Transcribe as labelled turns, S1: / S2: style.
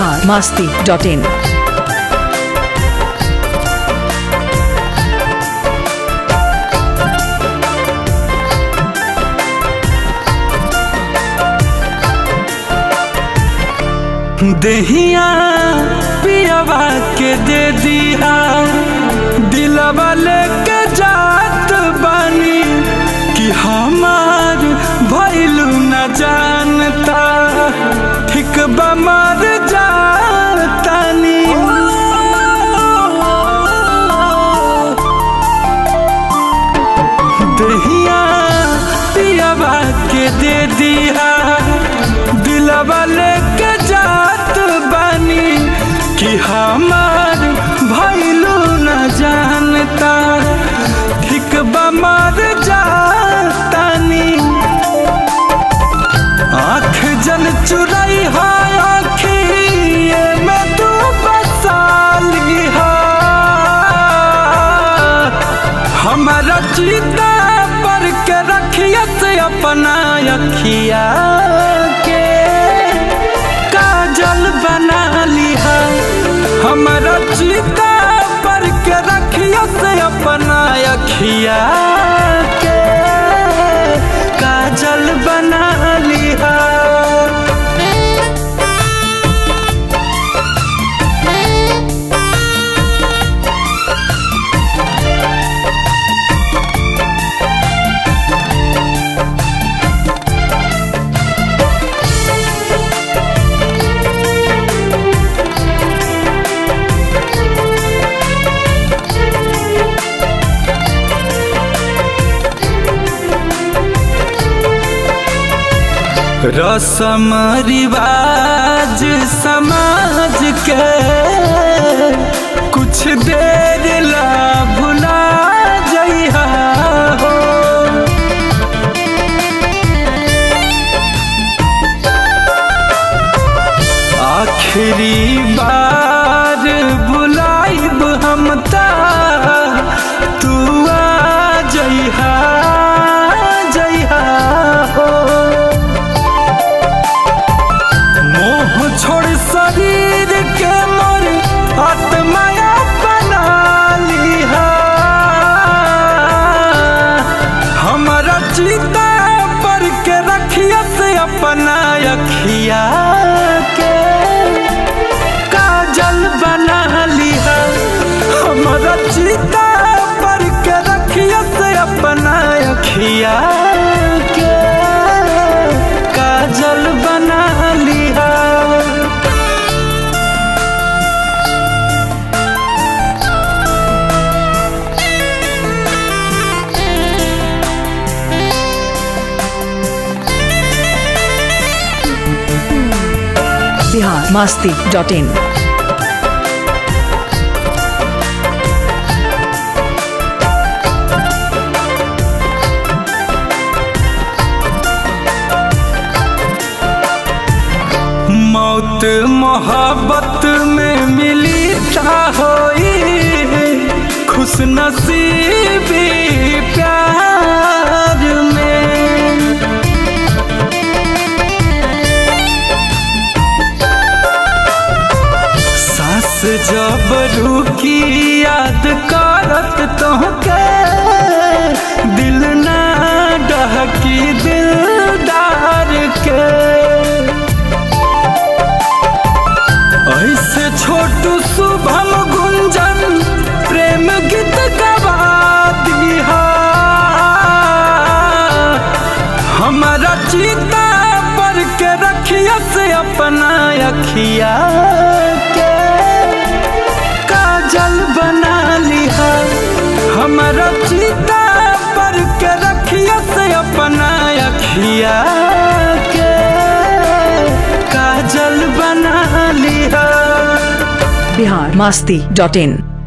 S1: Bihar Masti dot in
S2: देहिया पियावा के दे दिया दिलवा लेके जात बानी कि हमार भैलू न जानता ठीक बमर जातानी देहिया पियावा के दे दिया दिलवा लेके जात बानी कि हमार भैलू न जानता ठीक बमर जातानी आँख जन चुराई है आँखिए में तू बसाली है हमारा चीता पर के रखिया से अपना अखिया के काजल बना लिया हमारा चीता पर के रखिया से अपना अखिया के काजल बना लिया रसम रिवाज समाज के कुछ देर ला भुला जइहा हो आखिरी बार बुलाइब हम ता तू आ जइहा जइहा हो मोह छोड़ शरीर के मोर आत्माया बना लिहा हमारा चिता पर के रखिया से अपना अखिया के काजल बना लिहा हमारा चिता पर के रखिया से अपना अखिया के काजल बना लिहा
S1: बिहार मास्ती डॉट इन
S2: मौत मोहब्बत में मिली ता होई खुश नसीबी प्यार में सास जब रुकी याद करत तोहके दिल ना डहकी दिलदार के ऐसे छोटू शुभम गुंजन प्रेम गीत गवा दिहा हमारा चीता पर के रखिया से अपना अखिया के काजल बना लिहा हमारा चीता पर के रखिया से अपना अखिया के काजल बना लिहा
S1: बिहार मास्ती डॉट इन